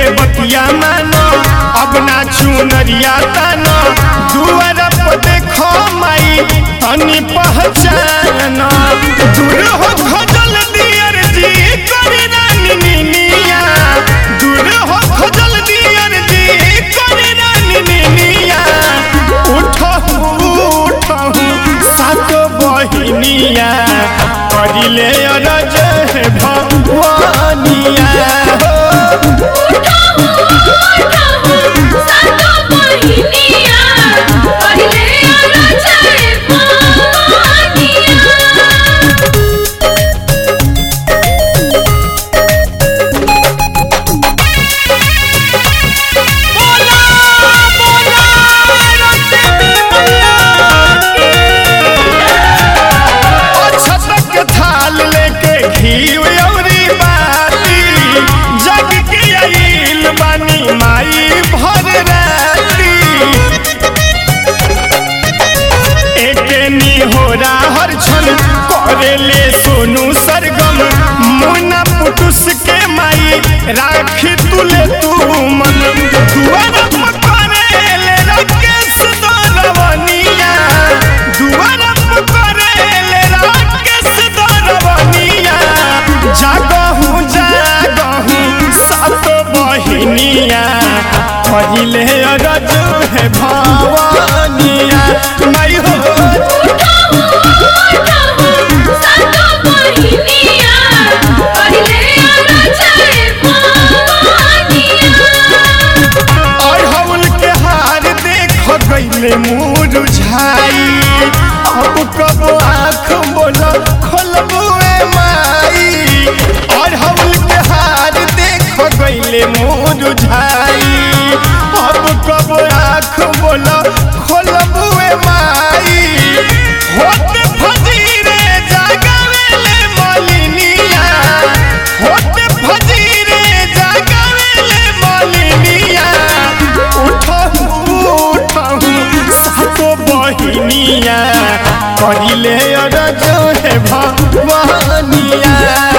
बतिया मानो अब ना चुनरिया तानो दुआर पर देखो माई तनी पहचानो दूर हो खजल दियर जी करी रानी निनिया दूर हो खजल दियर जी करी रानी निनिया उठहु उठहु सात बहिनिया करिले अरज भगवानिया हो छतक थाल लेके घी औरी बाती जग के आइल बानी माई भर राती एके निहोरा हर छन करेले सोनू सरगम मुना पुटुस के माई राखी तुले तू मन दुआर पर करेले राकेश दरवनिया दुआर पर करेले राकेश दरवनिया जागहु जागहु सात बहिनिया पहिले अरज है भवानिया माई हो और हवल के हार देख गईले मुरझाई अब कब आँख बोल खोलबुए माई और हवल के हार देख गईले मुरझाई अब कब आँख बोल खोलबुए माई होत फजीरे जागवेले मलिनिया होत फजीरे जागवेले मलिनिया उठहु उठहु सातो बहिनिया करिले अरज हे भगवानिया